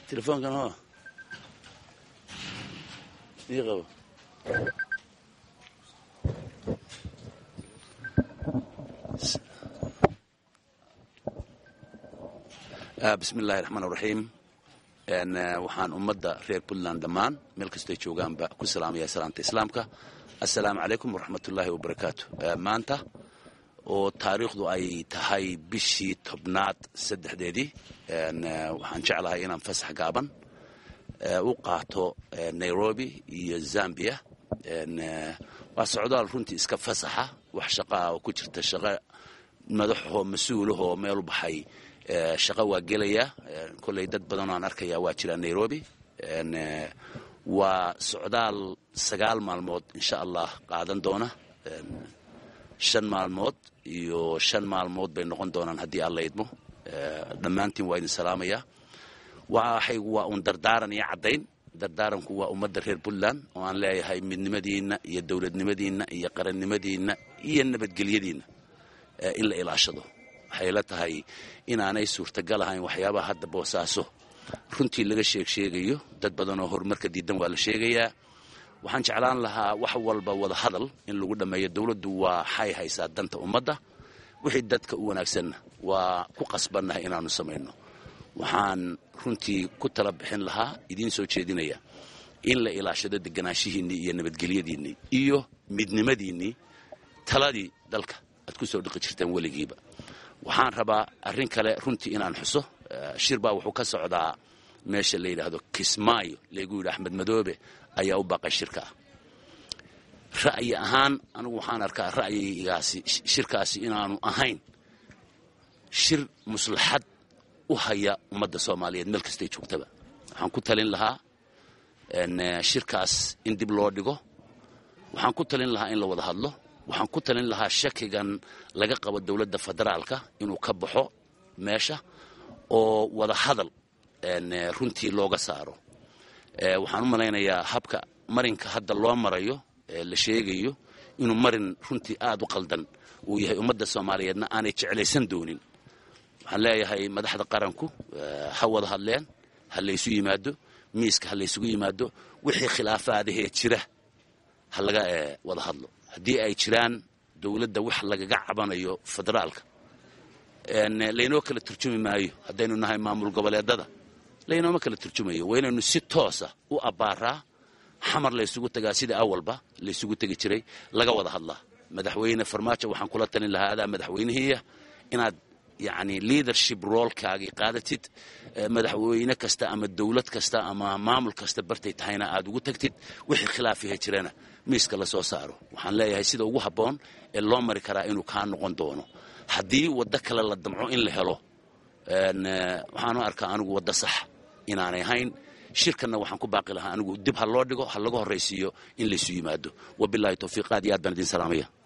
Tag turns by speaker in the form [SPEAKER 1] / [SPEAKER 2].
[SPEAKER 1] telefoonkan ho ii qabo bismi illaahi raxmaan raxiim waxaan ummadda reer puntland dhammaan meel kastay joogaanba ku salaamaya salaamta islaamka assalaamu calaykum waraxmatullaahi wabarakaatu maanta oo taariikhdu ay tahay bishii tobnaad saddexdeedii waxaan jeclahay inaan fasax gaaban u qaato nairobi iyo zambia waa socdaal runtii iska fasaxa wax shaqaa oo ku jirta shaqo madaxoo mas-uulahoo meel u baxay shaqo waa gelaya kolley dad badan oo aan arkaya waa jiraa nairobi waa socdaal sagaal maalmood insha allah qaadan doona shan maalmood iyo shan maalmood bay noqon doonaan haddii alla idmo dhammaantiin waa idin salaamaya waxaygu waa uun dardaaran iyo caddayn dardaaranku waa ummadda reer puntland oo aan leeyahay midnimadiinna iyo dowladnimadiinna iyo qarannimadiinna iyo nabadgelyadiinna in la ilaashado waxay la tahay inaanay suurtagal ahayn waxyaabaha hadda boosaaso runtii laga sheeg sheegayo dad badan oo horumarka diidan waa la sheegayaa waxaan jeclaan lahaa wax walba wada hadal in lagu dhammeeyo dowladdu waxay haysaa danta ummadda wixii dadka u wanaagsanna waa ku qasbannahay inaanu samayno waxaan runtii ku tala bixin lahaa idiin soo jeedinaya in la ilaashado deganaanshihiinnii iyo nabadgelyadiinnii iyo midnimadiinnii taladii dalka aad ku soo dhiqi jirteen weligiiba waxaan rabaa arrin kale runtii inaan xuso shir baa wuxuu ka socdaa meesha la yidhaahdo kismaayo laygu yidhi axmed madoobe ayaa u baaqay shirka ah ra'yi ahaan anigu waxaan arkaa ra'yigaasi shirkaasi inaanu ahayn shir muslaxad u haya ummadda soomaaliyeed meel kastay joogtaba waxaan ku talin lahaa shirkaas in dib loo dhigo waxaan ku talin lahaa in la wada hadlo waxaan ku talin lahaa shakigan laga qabo dowladda federaalka inuu ka baxo meesha oo wada hadal runtii looga saaro waxaan u malaynayaa habka marinka hadda loo marayo la sheegayo inuu marin runtii aad u qaldan uu yahay ummadda soomaaliyeedna aanay jeclaysan doonin waxaan leeyahay madaxda qaranku ha wada hadleen ha laysu yimaado miiska ha laysugu yimaado wixii khilaafaadahee jira ha laga wada hadlo haddii ay jiraan dowladda wax lagaga cabanayo federaalka laynoo kala turjumi maayo haddaynu nahay maamul goboleedada laynooma kala turjumayo waa inaynu si toosa u abbaaraa xamar laysugu tagaa sidai awalba laysugu tegi jiray laga wada hadlaa madaxweyne farmaajo waxaan kula talin lahaa adaa madaxweynihiiya inaad yacni leadership roolkaagii qaadatid madaxweyne kasta ama dowlad kasta ama maamul kasta bartay tahayna aad ugu tagtid wixii khilaafiha jirana miiska la soo saaro waxaan leeyahay sida ugu habboon ee loo mari karaa inuu kaa noqon doono haddii waddo kale la damco in la helo waxaanu arkaa anigu waddo sax inaanay ahayn shirkanna waxaan ku baaqi lahaa anigu dib ha loo dhigo ha laga horraysiiyo in laysu yimaado wabilaahi towfiiq aad iyo aad baan idin salaamaya